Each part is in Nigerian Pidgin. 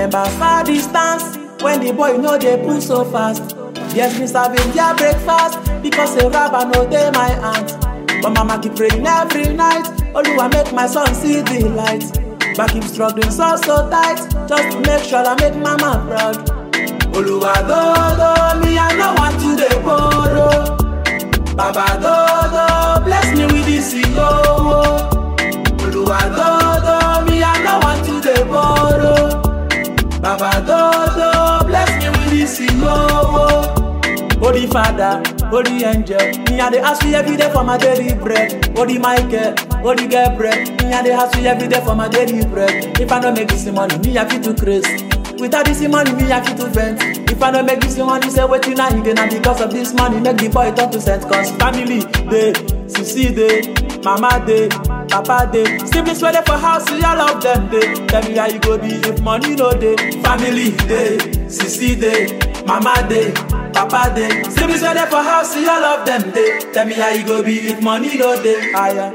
remember far distance when the boy no dey pull so fast. Yes, me serving their breakfast because a rubber no dey my hand. But mama keep praying every night. Oluwa make my son see the light. But keep struggling so so tight just to make sure I make mama proud. Oluwa do do me I no want to dey borrow. Baba do do bless me with this yo. Oluwa do do me I no want to dey borrow. Baba do do bless me with this yo. Holy Father, Holy Angel, me I dey ask you every day for my daily bread. Holy Michael, Holy Gabriel, me I dey ask you every day for my daily bread. If I no make this money, me I fit to craze. Without this money, me I fit to vent. If I no make this money, say wetin I get na because of this money make the boy turn to cent. Cause family dey, sisi dey, mama dey, papa dey. Siblings wey dey for house, see all of them dey. Tell me how you go be if money no dey. Family dey, sisi dey, mama dey. Papa dey, siblings wey dey for house, see all of them dey. Tell me how you go be if money no dey. Aya.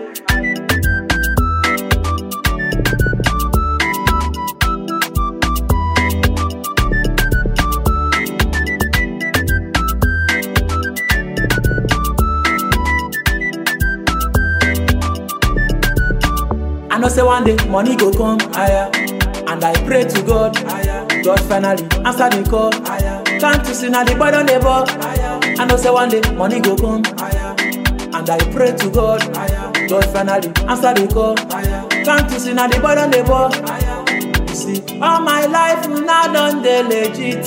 I know say one day money go come, aya. And I pray to God, aya. God finally answer the call, aya. Can't you see now the boy don dey ball, aya. I know say one day money go come, aya. And I pray to God, aya. God finally answer the call, aya. Can't you see now the boy don dey ball, aya. You see, all my life una don dey legit.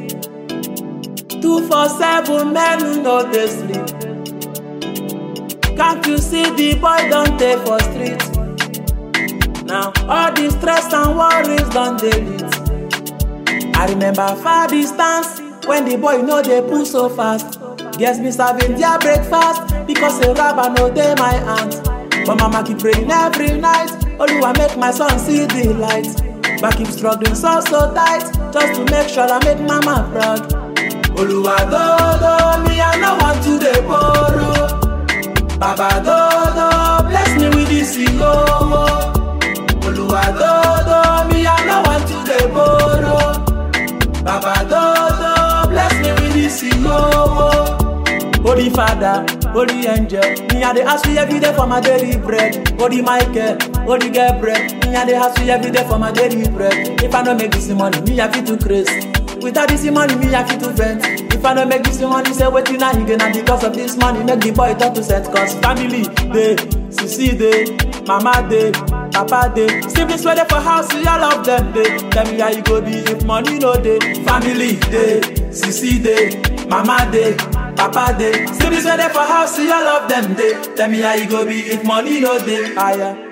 Two for seven men who no dey sleep. Can't you see the boy don dey for street? Now all the stress and worries don dey lit. I remember far distance when the boy no dey pull so fast. Yes, me serving their breakfast because a rubber no dey my hand. But mama keep praying every night. Oluwa make my son see the light. But keep struggling so so tight just to make sure I make mama proud. Oluwa do do me I no want to dey borrow. Baba do do bless me with this yo. Oluwa do do me I no want to dey borrow. Baba do do bless me with this yo. Holy Father, Holy Angel, me I dey ask you every day for my daily bread. Holy Michael, Holy Gabriel, me I dey ask you every day for my daily bread. If I no make this money, me I fit to craze. Without this money, me I fit to vent. If I no make this money, say wetin I get na because of this money make the boy turn to cent. Cause family dey, sisi dey, mama dey, papa dey. Siblings wey dey for house, see all of them dey. Tell me how you go be if money no dey. Family dey, sisi dey, mama dey. Papa dey, siblings wey dey for house, see all of them dey. Tell me how you go be if money no dey. Aya.